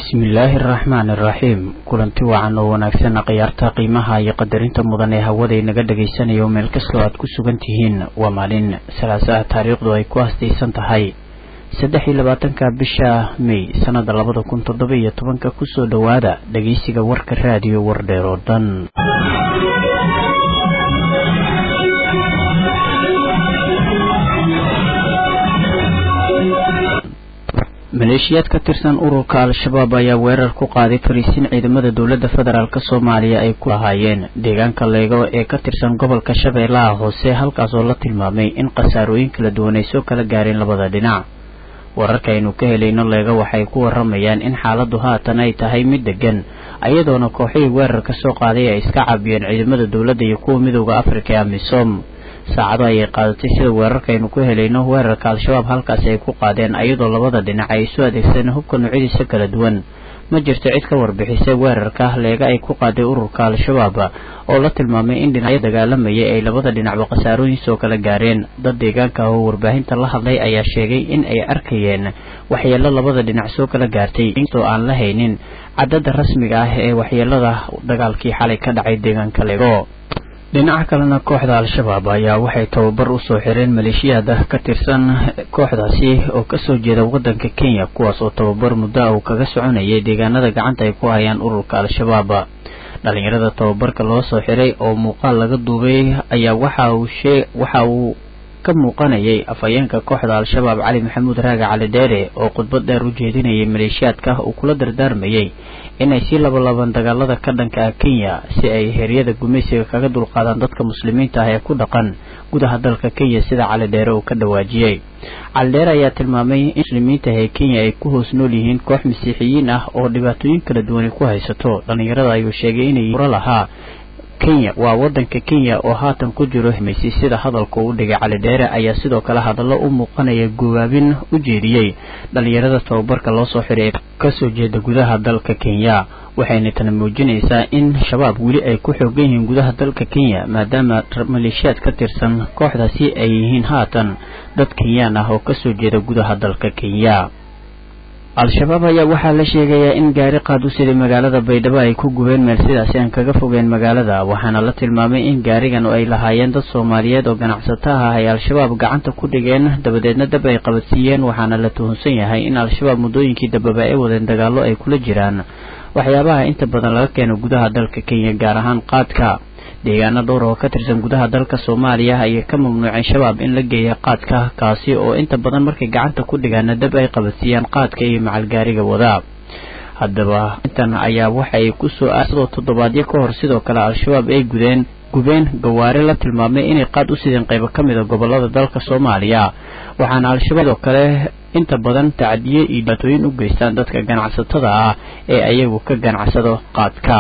bismillaahi araxmaan iraxiim kulanti wacan oo wanaagsan khiyaarta qiimaha iyo qadarinta mudan ee hawaday naga dhagaysanayo meel kastoo aad ku sugan tihiin waa maalin salaasaha taariikhdu ay ku hastaysan tahay saddex iyo labaatanka bisha may sanada labada kun toddoba iyo tobanka kusoo dhowaada dhageysiga warka raadiyo wardheer oo dhan maleeshiyaad ka tirsan ururka al-shabaab ayaa weerar ku qaaday fariisin ciidamada dowladda federaalk soomaaliya ay ku lahaayeen deegaanka leego ee ka tirsan gobolka shabeellaha hoose halkaas oo la tilmaamay in khasaarooyin kala duwan ay soo kala gaareen labada dhinac wararka aynu ka helayno leego waxay ku waramayaan in xaaladdu haatan ay tahay mid degan ayadoona kooxihii weerar ka soo qaaday ay iska caabiyeen ciidamada dowladda iyo kuwa midooda afrika ee amisom saacado ayay qaadatay sida weerarkaaynu ku helayno weerarka al-shabaab halkaasi ay ku qaadeen ayadoo labada dhinac ay isu adeegsadeen hubka noocyadiisa kala duwan ma jirto cid ka warbixisay weerarka leega ay ku qaaday ururka al-shabaab oo la tilmaamay in dhinacyo dagaalamayay ay labada dhinacba khasaarooyin soo kala gaareen dad deegaanka ah oo warbaahinta la hadlay ayaa sheegay in ay arkayeen waxyeelo labada dhinac soo kala gaartay inkastoo aan la haynin cadadda rasmiga ah ee waxyeelada dagaalkii xalay ka dhacay deegaanka leego dhinaca kalena kooxda al-shabaab ayaa waxay tababar usoo xireen maleeshiyaad ka tirsan kooxdaasi oo kasoo jeeda wadanka kenya kuwaas oo tababar muddo uu kaga soconayay deegaanada gacanta ay ku hayaan ururka al-shabaab dhalinyarada tababarka loo soo xiray oo muuqaal laga duubay ayaa waxa uu shee waxa uu ka muuqanayay afhayeenka kooxda al-shabaab cali maxamuud raaga cali dheere oo khudbad dheer u jeedinayay maleeshiyaadka uu kula dardaarmayay inay sii labalaaban dagaalada ka dhanka ah kenya si ay heryada gumaysiga kaga dulqaadaan dadka muslimiinta ah ee ku dhaqan gudaha dalka kenya sida cali dheere uu ka dhawaajiyey cali dheere ayaa tilmaamay in muslimiinta ee kenya ay ku hoos nool yihiin koox masiixiyiin ah oo dhibaatooyin kala duwani ku haysato dhalinyarada ayuu sheegay inay ura lahaa kenya waa wadanka kenya oo haatan ku jiro hmaysi sida hadalka uu dhigay cali dheere ayaa sidoo kale hadallo u muuqanaya gubaabin u jeediyey dhalinyarada tababarka loo soo xiray kasoo jeeda gudaha dalka kenya waxayna tana muujinaysaa in shabaab weli ay ku xoogan yihiin gudaha dalka kenya maadaama maleeshiyaad ka tirsan kooxdaasi ay yihiin haatan dad kenyaan ah oo kasoo jeeda gudaha dalka kenya al-shabaab ayaa waxaa la sheegayaa in gaari qaad u siday magaalada baydhabo ay ku gubeen meel sidaasi aan kaga fogeen magaalada waxaana la tilmaamay in gaarigan ay lahaayeen dad soomaaliyeed oo ganacsato ah ay al-shabaab gacanta ku dhigeen dabadeedna dab ay qabadsiiyeen waxaana la tuhunsan yahay in al-shabaab muddooyinkii dambeba ay wadeen dagaallo ay kula jiraan waxyaabaha inta badan laga keeno gudaha dalka kenya gaar ahaan qaadka deegaano dhowr oo ka tirsan gudaha dalka soomaaliya ayay ka mamnuuceen shabaab in la geeya qaadka kaasi oo inta badan markay gacanta ku dhigaana dab ay qabadsiiyaan qaadka iyo macalgaariga wadaa haddaba intan ayaa waxay kusoo asadoo toddobaadyo ka hor sidoo kale al-shabaab ay gudeen gubeen gawaari la tilmaamay inay qaad u sideen qaybo ka mid a gobolada dalka soomaaliya waxaana al-shabaab sidoo kale inta badan tacdiye iyo dhibaatooyin u geystaan dadka ganacsatada ah ee ayagu ka ganacsado qaadka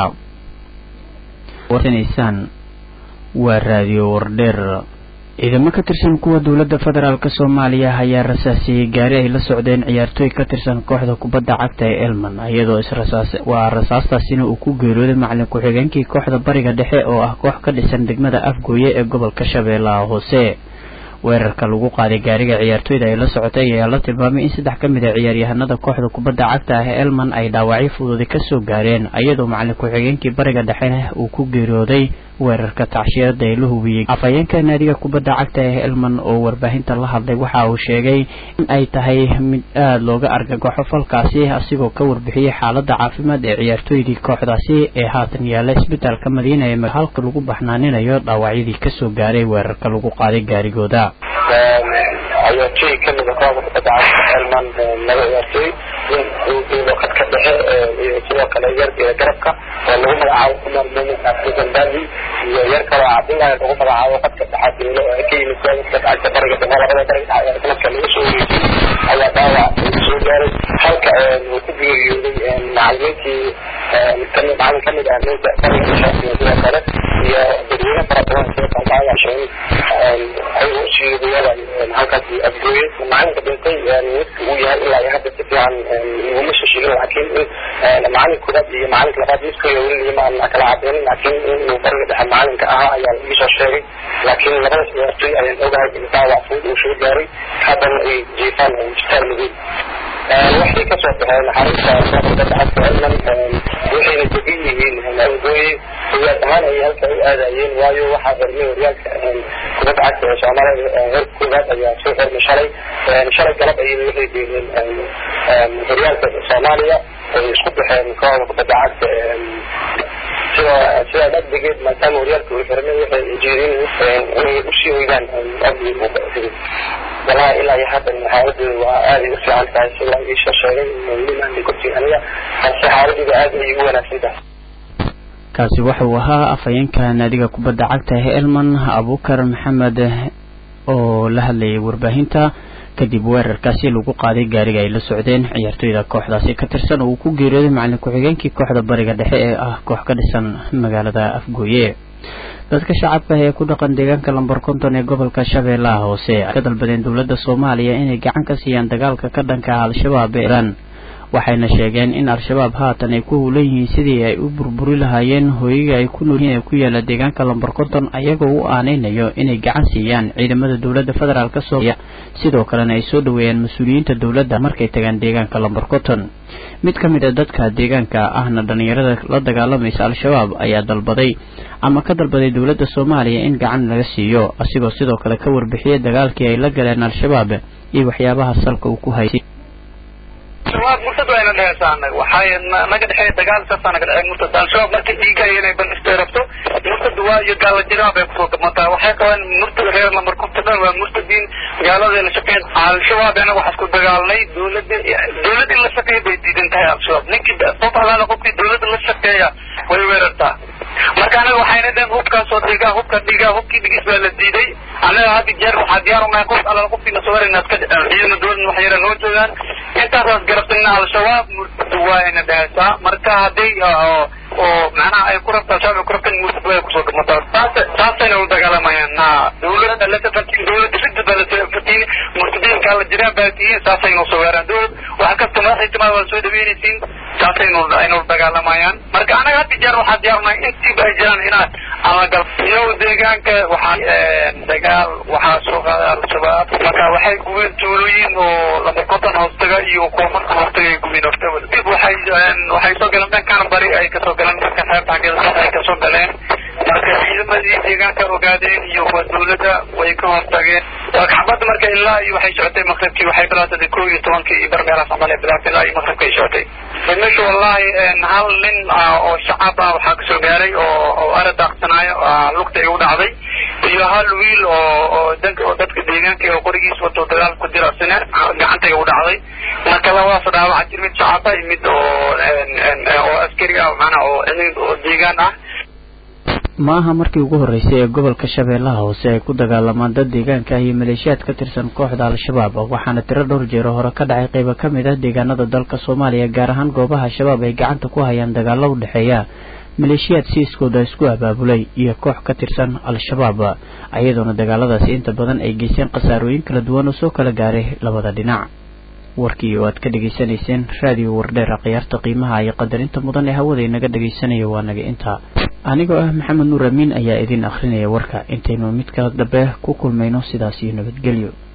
warnaysaan waa raadiyo wardheer ciidamo ka tirsan kuwa dowladda federaalk soomaaliya ayaa rasaasiyey gaari ay la socdeen ciyaartooy ka tirsan kooxda kubadda cagta ee elman iyadoo israsaas waa rasaastaasina uu ku geeriyooday macalin ku-xigeenkii kooxda bariga dhexe oo ah koox ka dhisan degmada afgooye ee gobolka shabeellaha hoose weerarka lagu qaaday gaariga ciyaartooyda ay la socotay ayaa la tilmaamay in saddex ka mid a ciyaaryahanada kooxda kubadda cagta ah ee elman ay dhaawacyo fududi kasoo gaareen iyadoo macalin ku-xigeenkii bariga dhexe uu ku geeriyooday weerarka tacshiyada ee la hubiyey afhayeenka naadiga kubadda cagta ee elman oo warbaahinta la hadlay waxa uu sheegay in ay tahay mid aada looga argagaxo falkaasi asigoo ka warbixiyey xaalada caafimaad ee ciyaartooydii kooxdaasi ee haatan yaalla isbitaalka madiina ee halka lagu baxnaaninayo dhaawacyadii kasoo gaaray weerarka lagu qaaday gaarigooda ciyaartooy kamida kooxda kubadda cagta elman laba ciyaartooy nin uu joogo khadka dhexe iyo sidoo kale yar garabka oo lagu magacaabo kumar mumin abdulgandaabi iyo yar kaloo cabdullahi lagu magacaabo khadka dhexe beelo oo ka yimid kooxda cagta bariga dhexe labada bariga dhexe sanadka lagu soo wareejiyey ayaa dhaawac lagu soo gaaray halka uu ku geeriyooday macalimiintii kamid macalin kamid ah ninka bariga dhexe iyo sidoo kale iyo dadweyne fara badan sida kalbaayashan ayaga ushiidayada halkaasi afgooye macalinka dhintay midka uu yahay ilaa iyo hadda si fiican iguma shashigin laakiin in macalin koobaad iyo macalinka labaad midkooda weli ma aan kala cadeynin laakiin inuu bariga dhexe macalinka ahaa ayaa iisoo sheegay laakiin labadaas ciyaartooy ayaan ogahay in dhaawac fudud uu soo gaaray haddana ay jiifaan isbitaal madow waxay kasoo baxeen xarunta kubadda cagta elman waxayna degan yihiin afgooye riyaad ahaan ayay halka u aadayeen waayo waxaa xirmay horyaalka kubadda cagta ee soomaalida heer koowaad ayaa soo xirmay shalay shalay galab ayay waxay deegeen horyaalka soomaaliya ay isku baxeen kooxda kubadda cagta sida sidaa dhagdigeed maadaama horyaalka uu xirmay waxay jeedin inay usii hoydaan abdi walahi ilaa iyo haddan xaaladooda waa aaday u fiican tahay sida iisoo sheegay limaanay kortiin aniga balse xaaladooda aad ayay u wanaagsan tahay kaasi wuxuu ahaa afhayeenka naadiga kubadda cagta ee elman abukar maxamed oo la hadlayay warbaahinta kadib weerarkaasi lagu qaaday gaariga ay la socdeen ciyaartoyda kooxdaasi ka tirsan oo uu ku geeriyooday macalin ku-xigeenkii kooxda bariga dhexe ee ah koox ka dhisan magaalada afgooye dadka shacabka ee ku dhaqan deegaanka lambar konton ee gobolka shabeellaha hoose ay ka dalbadeen dowladda soomaaliya inay gacan ka siiyaan dagaalka ka dhanka ah al-shabaab ee iran waxayna sheegeen in al-shabaab haatan ay ku hulan yihiin sidii ay u burburi lahaayeen hooyiga ay ku nool yihiin ee ku yaala deegaanka lambar konton ayagoo u aaneynayo inay gacan siiyaan ciidamada dowladda federaalk soomaaliya sidoo kalena ay soo dhaweeyaan mas-uuliyiinta dowladda markay tagaan deegaanka lambar konton mid ka mid a dadka deegaanka ahna dhalinyarada la dagaalamaysa al-shabaab ayaa dalbaday ama ka dalbaday dowladda soomaaliya in gacan laga siiyo asigoo sidoo kale ka warbixiyay dagaalkii ay la galeen al-shabaab iyo waxyaabaha salka uu ku haysay shabaab murtad wayna dheheysaa anaga waxay naga dhexeeya dagaal saasaa naga dhexeeya murtad al-shabaab markay dhiigaya inay bandhistay rabto murtad waa iyo gaala jiraan bay kusoo gamataa waxay qabaan murtad reer lambar konta dhan waa murtadiin gaalada la shaqeyn al-shabaab anaga waxaa isku dagaalnay dowladda dowlad in la shaqeeya bay diidan tahay al-shabaab ninkii qof alaala qofkii dowladda la shaqeeya way weerartaa marka anaga waxayna dhehen hubkaasoo dhigaa hubka dhigaa hubkii dhigis baa la diiday anaga hadda jeer waxaa diyaar unahay qof alaala qofkii na soo warayna iska ciidana dowladna wax yara noo joogaan intaasaas garabsana al-shabaab murtadu waa ina dheheysaa marka hadday oo macnaha ay ku rabta al-shabaab ay ku rabtan murtadu way kusoo gamataa saas saasayna u dagaalamayaan na dowladda la tafatiin dowladda ridda baa la tafatiin murtadiinka la jiraan baa tihiin saasayna usoo weeraan dowlad wax kasta madaxay timaad waa soo dhaweynaysiin saasaynu aynu dagaalamayaan marka anaga hadda jeer waxaa diyaarnahay intiiba ay jiraan inaan ama gal iyo deegaanka waxaa dagaal waxaa soo qaaday al-shabaab marka waxay gubeen tuulooyin oo lama konton hoostaga iyo koonfurta hoostaga ay gubeen hortaba dib waxay waxay soo galeen dhankan bari ay kasoo galeen dhanka xeebta xaggeeda ay kasoo galeen marka ciidamadii deegaanka ogaadeen iyo kuwa dowladda way ka hortageen xabadda marka ilaa iyo waxay socotay maqribkii waxay bilaatay kow iyo tobankii iyo barmeelaas camal ay bilaatay ilaa iyo maqribka ay socotay meesha wallahi hal nin oo shacab ah waxaa kasoo gaaray oo oo ara daaqsanaayo lugta igu dhacday iyo hal wiil oo oo danka oo dadka deegaanka oo qorigiis wato dagaal ku jira sina gacanta igu dhacday marka labadaas dhaawaca jir mid shacab ah iyo mid oo oo askari ah macnaa oo oo deegaan ah maaha markii ugu horreysay ee gobolka shabeellaha hoose ay ku dagaalamaan dad deegaanka ah iyo maleeshiyaad ka tirsan kooxda al-shabaab waxaana tiro dhowr jeero hore ka dhacay qaybo ka mid ah deegaanada dalka soomaaliya gaar ahaan goobaha shabaab ay gacanta ku hayaan dagaalo u dhexeeya maleeshiyaad siiskooda isku abaabulay iyo koox ka tirsan al-shabaab iyadoona dagaaladaasi inta badan ay geysteen khasaarooyin kala duwan oo soo kala gaaray labada dhinac warkii oo aad ka dhegaysanayseen raadiyo wardheera khiyaarta qiimaha iyo qadarinta mudan ee hawada inaga dhegaysanaya waa naga intaa anigoo ah maxamed nuur amiin ayaa idin akhrinaya warka intaynu midka dambe ku kulmayno sidaas iyo nabadgelyo